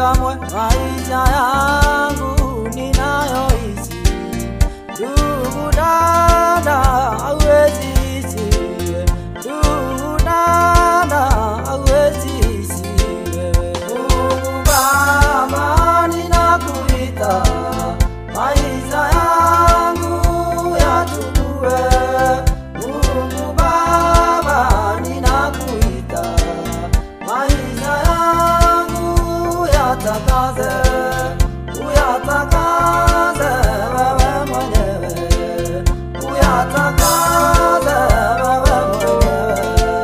kamwe maisha yangu ninayoishi. Ndugu dada, hauwezi ishi. Ndugu dada, hauwezi ishi wewe. Mungu Baba, ninakuita, maisha yangu yachukue. Mungu Baba, ninakuita, maisha yangu yatakaze, uyatakaze wewe mwenyewe, uyatakaze wewe mwenyewe.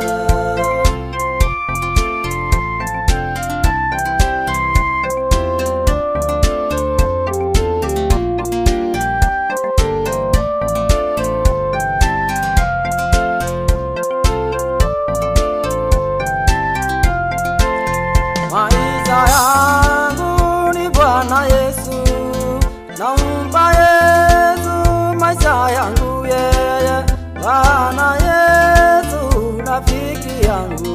Maisha yangu ni Bwana Yesu, nampa Yesu maisha yangu yeye. Bwana Yesu rafiki yangu,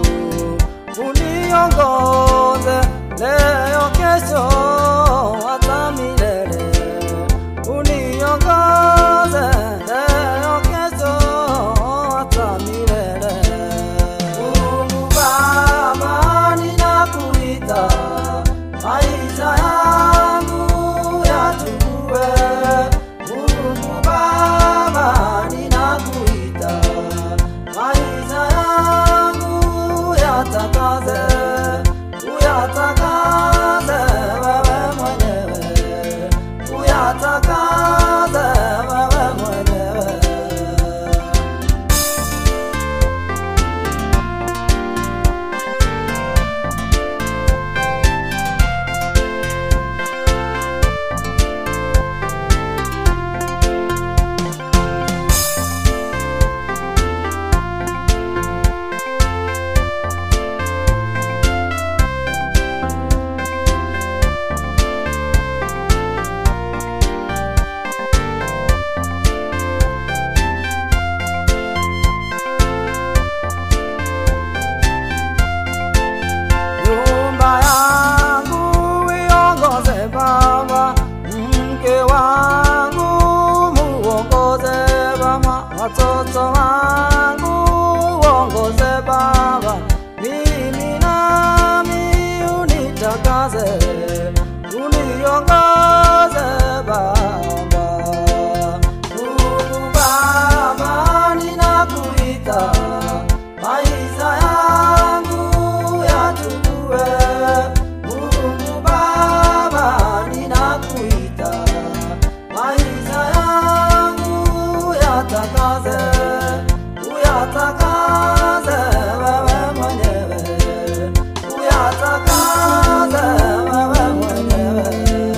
uniongoze leo, kesho, hata milele. Uniongoze leo, kesho, hata milele. Mungu Baba, ninakuita, maisha yangu yachukue. Mungu Baba, ninakuita, maisha yangu yatakaze, uyatakaze wewe mwenyewe, uyatakaze wewe mwenyewe. Nyumba yangu iongoze Baba, mke wangu muongoze Baba, watoto wangu uongoze Baba, mimi nami unitakase, uniongoze Baba. Mungu Baba, ninakuita, maisha yangu yachukue. Mungu Baba, ninakuita, maisha yangu yatakaze, uyatakaze wewe mwenyewe, uyatakaze wewe mwenyewe.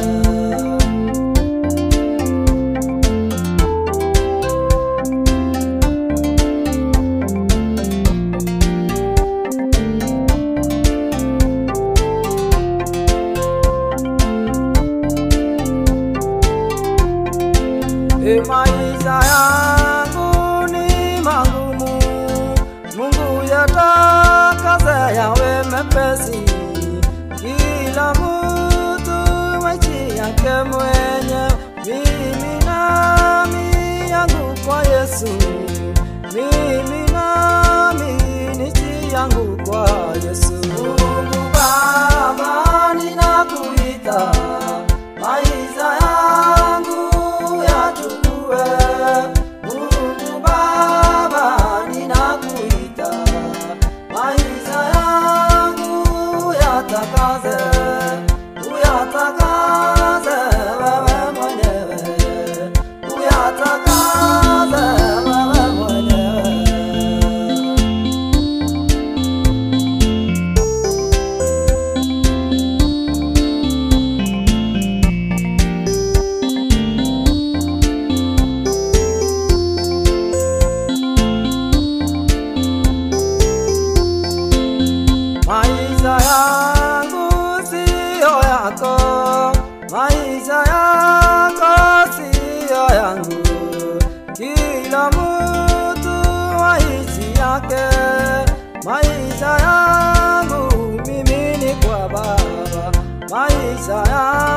E, maisha yangu ni magumu, Mungu yatakaze yawe mepesi. Kila mtu maisha yake mwenye, mimi nami yangu kwa Yesu, mimi nami nichi yangu kwa Yesu. Mungu Baba, ninakuita, maisha yangu yachukue. Mungu Baba, ninakuita, maisha yangu yatakaze, uyatakaze wewe mwenyewe, uyatakaze wewe mwenyewe. Maisha yangu siyo yako, maisha yako siyo yangu. Kila mtu maisha yake, maisha yangu mimi ni kwa Baba, maisha yangu